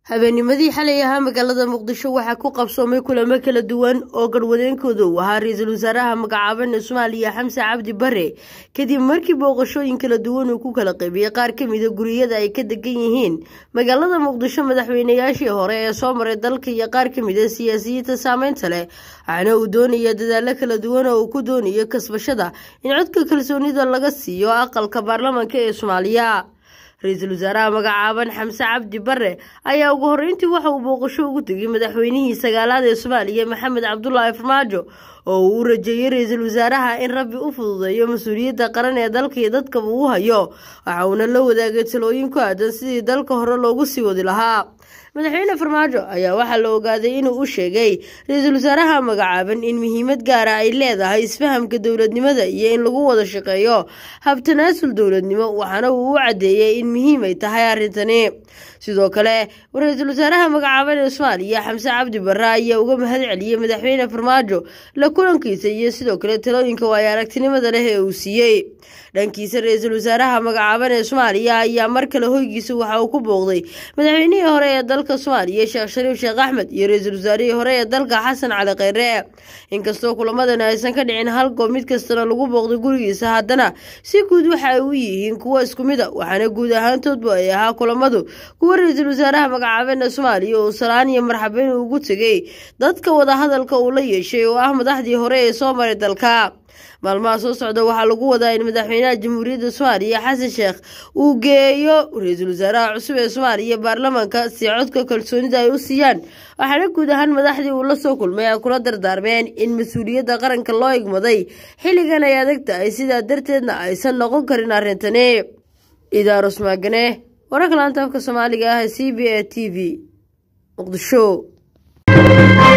habeennimadii xalay ahaa magaalada muqdisho waxaa ku qabsoomay kulamo kala duwan oo garwadeenkooda uu ahaa ra-iisul wasaaraha magacaaban ee soomaaliya xamse cabdi bare kadib markii booqashooyin kala duwan uu ku kala qaybiyey qaar ka mida guriyada ay ka degan yihiin magaalada muqdisho madaxweynayaashii hore ee soo maray dalka iyo qaar ka mida siyaasiyiinta saameynta leh waxaana uu doonaya dadaalo kala duwan oo uu ku doonayo kasbashada in codka kalsoonida laga siiyo aqalka baarlamaanka ee soomaaliya ra-iisul wasaaraha magacaaban xamse cabdi bare ayaa ugu horreyntii waxa uu booqasho ugu tegay madaxweynihii sagaalaad ee soomaaliya maxamed cabdulaahi farmaajo oo uu u rajeeyey ra-iisul wasaaraha in rabbi u fududeeyo mas-uuliyadda qaran ee dalka iyo dadkaba uu hayo waxa uuna la wadaagay talooyin ku aadan sidii dalka hore loogu sii wadi lahaa madaxweyne farmaajo ayaa waxaa la ogaaday inuu u sheegay ra-iisul wasaaraha magacaaban in muhiimad gaara ay leedahay isfahamka dowladnimada iyo in lagu wada shaqeeyo habtanaasul dowladnimo waxaana uu u caddeeyey in muhiim ay tahay arrintani sidoo kale ra-iisul wasaaraha magacaaban ee soomaaliya xamse cabdi bare ayaa uga mahad celiyey madaxweyne farmaajo la kulankiisa iyo sidoo kale talooyinka waayo aragtinimada leh ee uu siiyey dhankiisa ra-iisul wasaaraha magacaaban ee soomaaliya ayaa mar kale hoygiisa waxa uu ku booqday madaxweynihii hore ee dalka soomaaliya sheekh shariif sheekh axmed iyo ra-iisul wasaarihii hore ee dalka xasan cali kheyre inkastoo kulamadan aysan ka dhicin hal goob mid kastana lagu booqday gurigiisa haddana si guud waxa ay u yihiin kuwo isku mid a waxaana guud ahaantoodba ay ahaa kulamadu kuwa ra-iisul wasaaraha magacaaban ee soomaaliya uu salaan iyo marxabeyn ugu tegay dadka wadahadalka uu la yeeshay oo ah madaxdii hore ee soo maray dalka maalmaha soo socda waxaa lagu wadaa in madaxweynaha jamhuuriyadda soomaaliya xasan sheekh uu geeyo ra-iisul wasaaraha cusub ee soomaaliya baarlamaanka si codka kalsoonida ay u siiyaan waxaana guud ahaan madaxdii uu la soo kulmay ay kula dardaarmeen in mas-uuliyadda qaranka loo igmaday xilligan ay adag tahay sidaa darteedna aysan noqon karin arrintani idaaros maagane wararka laanta afka soomaaliga ah c b a t v muqdisho